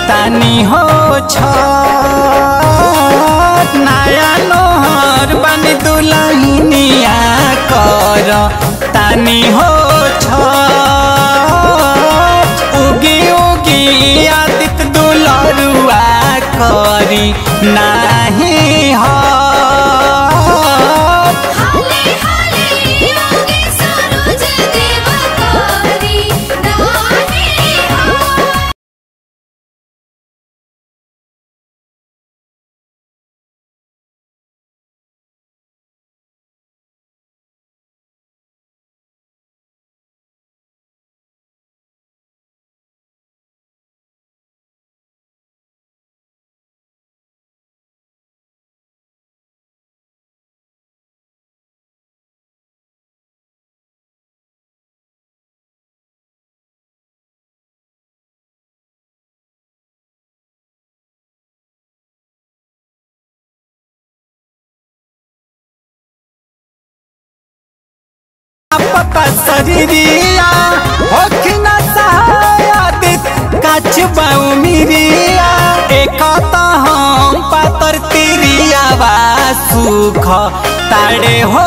तानी हो छठ नया नोहर बनी दुलहिनिया कर तानी हो छठ उगी उगी आदित दुलरुआ करी नाही हट हाले हाले योगी सरोज देव करी नाही हो पता शरीरिया होखिन सहायदित काच बाऊ मिरिया एक त हम पातर तिरिया बा सुख ताड़े हो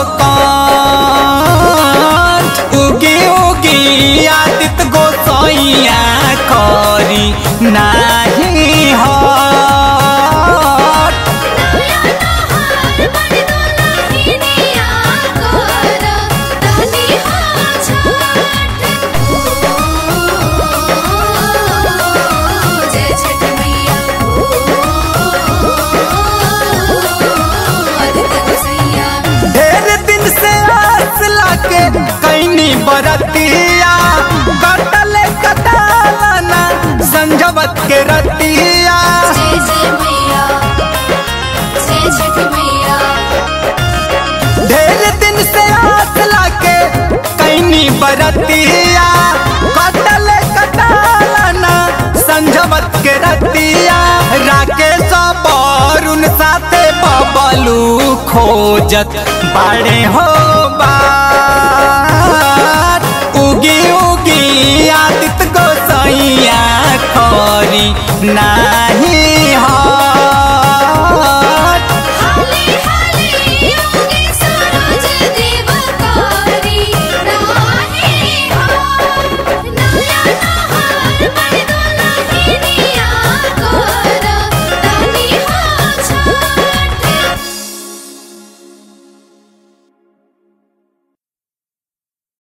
कंठ उगी उगी आदित गोसैया करी नाही हट नया नहार बनी दुलहिनिया कर तानी हो छठ जय छठ मैया आदित्य गोसैया ढेर दिन से आस लाके कैनी बरतिया कटले कटालना संजवत के रतिया जय जय मैया जय छठ मैया ढेर दिन से आस लाके कैनी बरतिया कटले कटालना संजवत के रतिया राकेश बरुण साथे बबलू खोजत बाड़े हो बात उगी उगी आदित गोसैया खरी नाही हो